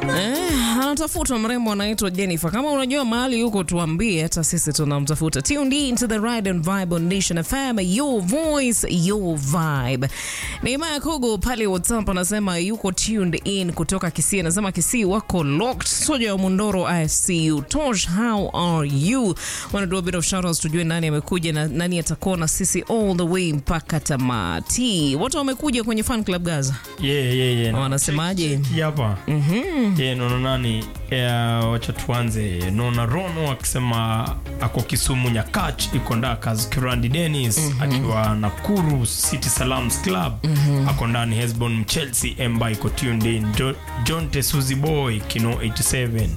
Eh, anatafutwa mrembo anaitwa Jennifer. Kama unajua mahali yuko, tuambie, hata sisi tunamtafuta. Tuned in to the Ride and Vibe on Nation FM, your voice, your vibe. Neema Kogo pale WhatsApp anasema yuko tuned in kutoka Kisii, anasema Kisii wako locked. Soja wa Mundoro, I see you. Tosh, how are you? Wanna do a bit of shout outs tujue nani amekuja na nani atakuwa na sisi all the way mpaka tamati. Watu wamekuja kwenye fan club Gaza. Yeah, yeah, yeah. Wanasemaje? Hii hapa yeah, naona nani yeah, wacha tuanze naona rono akisema ako kisumu nyakach iko ndakas kirandi denis akiwa nakuru city salams club ako ndani hesbon chelsea emba iko tuned in jo, john tesuzi boy kino 87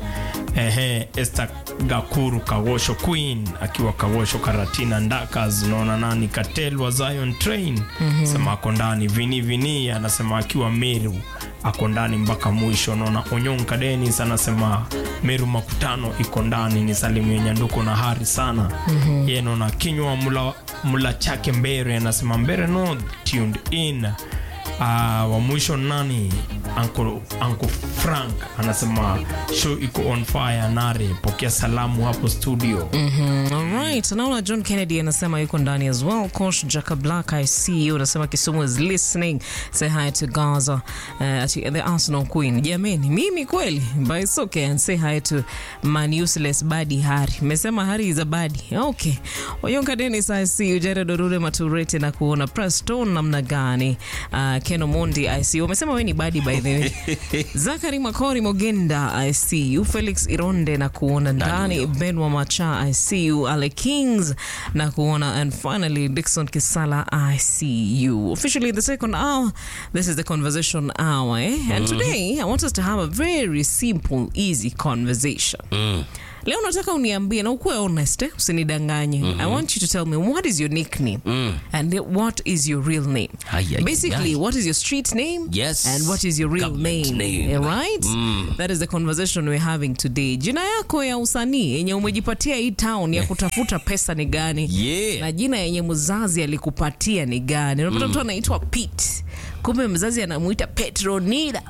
ehe esther gakuru kawosho queen akiwa kawosho karatina ndakas naona nani katel wa zion train sema ako ndani vini vini anasema akiwa meru ako ndani mpaka mwisho naona onyonka denis anasema meru makutano iko ndani ni salimu yenye nduko na hari sana mm-hmm. ye naona kinywa mula, mula chake mbere anasema mbere no tuned in uh, wa mwisho nani Uncle, Uncle frank anasema show iko on fire nare pokea salamu hapo studio Mm, alright naona john kennedy anasema yuko ndani as well coach jacob black i see you anasema kisumu is listening say hi to gaza uh, ati the arsenal queen jamani mimi kweli but it's okay and say hi to man useless badi hari mesema hari is a badi okay oyonka denis i see you jared orure maturete na kuona preston namna gani uh, ken omondi i see you wamesema we ni badi by the way zakari makori mogenda i see you felix ironde na kuona ndani benwa macha i see you ale kings na kuona and finally dixon kisala i see you officially the second hour this is the conversation hour eh? and today i want us to have a very simple easy conversation leo nataka uniambie na ukuwe honest eh? usinidanganye i want you to tell me what is your nickname and what is your real name Ay, ay, basically ay. what is your street name Yes. and what is your real Government name, name. right that is the conversation we're having today jina yako ya usanii yenye umejipatia hii town ya kutafuta pesa ni gani Yeah. na jina yenye mzazi alikupatia ni gani unapata mtu anaitwa pete kumbe mzazi anamuita petronida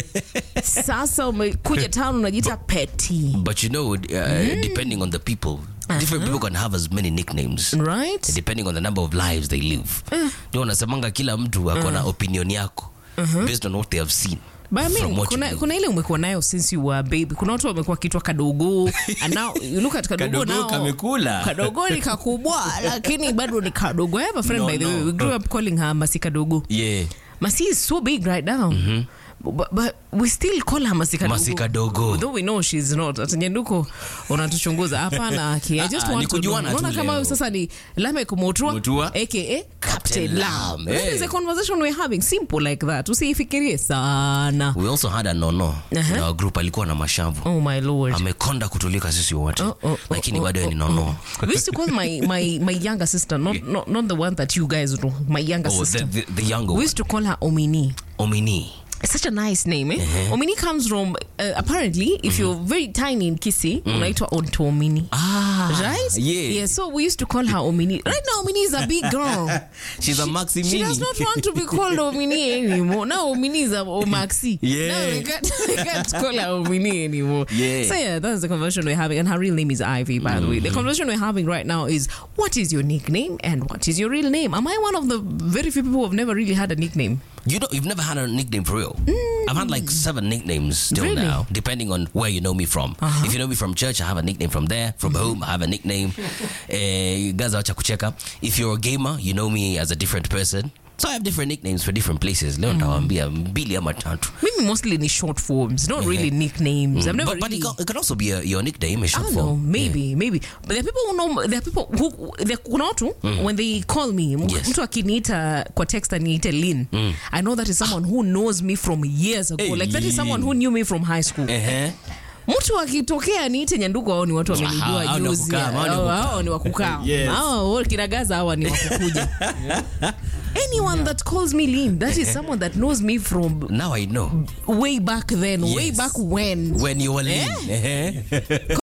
sasa umekuja town unajiita peti But you know, uh, depending on the people, different people can have as many nicknames. right depending on the number of lives they live ndio unasemanga kila mtu ako na opinion yako based on what they have seen But I mean, from what you kuna, know. kuna ile umekuwa nayo since you were a baby kuna watu wamekuwa kitwa kadogo and now you look at kadogo, Kadogo now kamekula. kadogo ni kakubwa lakini bado ni kadogo I have a friend No, by the no. way we grew up calling her masi kadogo yeah masi is so big right now But, but we still call her masi kadogo Masi kadogo. though we know she's not atanyenduko unatuchunguza hapana aki I just Ah, ah, want ni to know. kujuana tu unaona kama leo. huyu sasa ni Lamek Mutua Mutua. aka Captain Captain Lam Lam, that eh. is a conversation we're having simple like that usiifikirie sana we also had a nono Uh-huh. in our group alikuwa na mashavu Oh my lord. amekonda kutulika sisi wote Oh, oh, oh, lakini oh, bado yeye ni oh, nono oh. We used to call my, my, my younger sister, not, not, not the one that you guys know, my younger oh, the, sister. the, the younger We one used to call her Omini. omini It's such a nice name, eh? Omini comes from, uh, apparently, if you're very tiny in Kisi, unaitwa Onto Omini. ah Right? yeah, Yeah, so we used to call her Omini. Right now, Omini is a big girl. she's a maxi She mini does not want to be called Omini anymore. Now Omini is a Omaxi. Yeah. Now we can't, we can't call her Omini anymore. Yeah. So yeah, that's the conversation we're having. And her real name is Ivy, by the way. The conversation we're having right now is what is your nickname and what is your real name? Am I one of the very few people who have never really had a nickname? You know, you've never had a nickname for real. I've had like seven nicknames still Really? now, depending on where you know me from. If you know me from church, I have a nickname from there. From home, I have a nickname. Eh, Gaza wacha kucheka. If you're a gamer, you know me as a different person. So I have different nicknames for different places. Leo nitawaambia mbili ama tatu. Maybe mostly in short forms, not really nicknames. I've never But, but really. it, can, it can also be a, your nickname, a I short don't know, form. maybe, maybe. But there are people who know, there are people who, there, kuna watu, when they call me, m- Yes. mtu akiniita kwa text aniite Lynn, I know that is someone who knows me from years ago. Hey, like that is someone who knew me from high school. Ehe. mtu akitokea niite nyandugu ao ni watu wamenijua hao ni wa juzi kukaa, hao ni wa Hao- kukaa. hao ni wakukaa Yes. hao kinagaza hawa ni wakukuja anyone that calls me Lynn, that is someone that knows me from Now I know. way back then way Yes. back when When you were lean. Ehe.